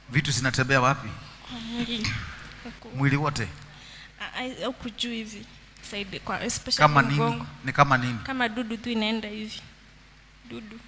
vitu zinatembea wapi kwa mwili huku mwili wote Ah, ah, huku juu hivi saidi kwa especially kama nini mgongo ni kama nini kama dudu tu inaenda hivi dudu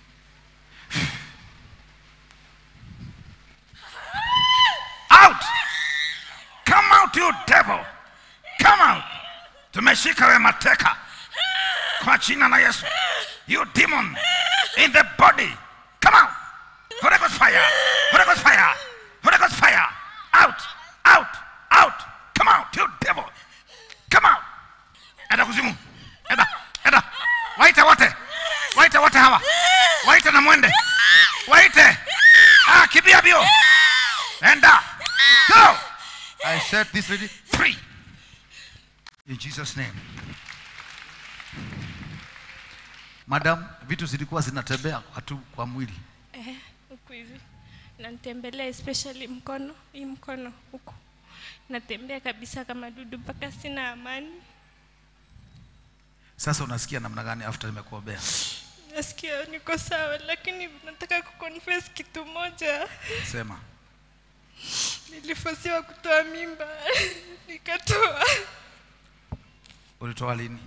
out come out you devil come out tumeshika we mateka kwa jina la yesu you demon in the body come out Holy Ghost fire Holy Ghost fire Holy Ghost fire out out out come out you devil come out enda kuzimu enda enda waite wote waite wote hawa waite na mwende waite ah, kimbia bio enda go i set this lady free in jesus name madam vitu zilikuwa zinatembea kwa tu kwa mwili eh, huku hivi nantembelea especially mkono hii mkono huku natembea kabisa kama dudu mpaka sina amani sasa unasikia namna gani after nimekuombea nasikia niko sawa lakini nataka kuconfess kitu moja sema nilifosiwa kutoa mimba nikatoa ulitoa lini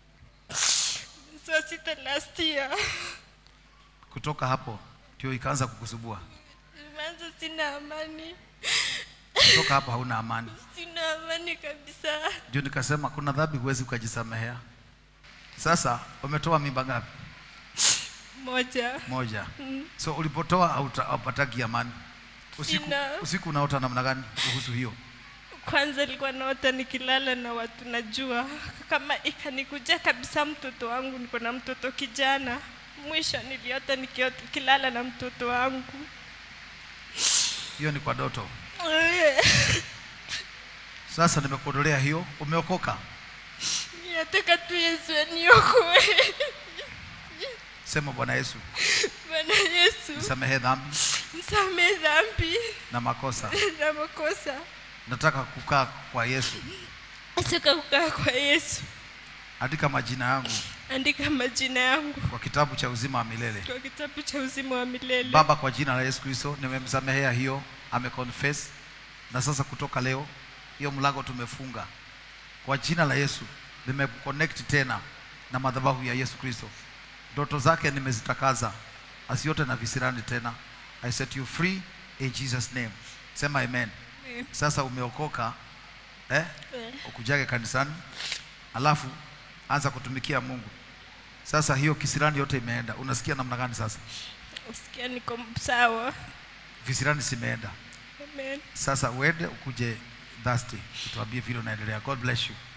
saa sita last year kutoka hapo ndio ikaanza kukusubua imeanza sina amani kutoka hapo hauna amani sina amani kabisa ndio nikasema kuna dhambi huwezi ukajisamehea sasa umetoa mimba ngapi moja moja so ulipotoa hauta- haupataki amani usiku, Sina. usiku unaota namna gani kuhusu hiyo kwanza ilikuwa naota nikilala na watu najua kama ikanikuja kabisa mtoto wangu niko na mtoto kijana mwisho niliota nikiota- nikilala na mtoto wangu hiyo ni kwa doto sasa nimekuondolea hiyo umeokoka nataka tu yesu aniokoe sema bwana yesu bwana yesu nisamehe dhambi msamee dhambi na makosa na makosa nataka kukaa kwa yesu nataka kukaa kwa yesu andika majina yangu andika majina yangu kwa kitabu cha uzima wa milele kwa kitabu cha uzima wa milele baba kwa jina la yesu kristo nimemsamehea hiyo ameconfess na sasa kutoka leo hiyo mlango tumefunga kwa jina la yesu nimeconnect tena na madhabahu ya yesu kristo ndoto zake nimezitakaza asiote na visirani tena i set you free in jesus name sema amen sasa umeokoka eh? Eh. ukujage kanisani alafu anza kutumikia mungu sasa hiyo kisirani yote imeenda unasikia namna gani sasa usikia niko sawa visirani zimeenda amen sasa uende ukuje dhasti utuambie vile unaendelea god bless you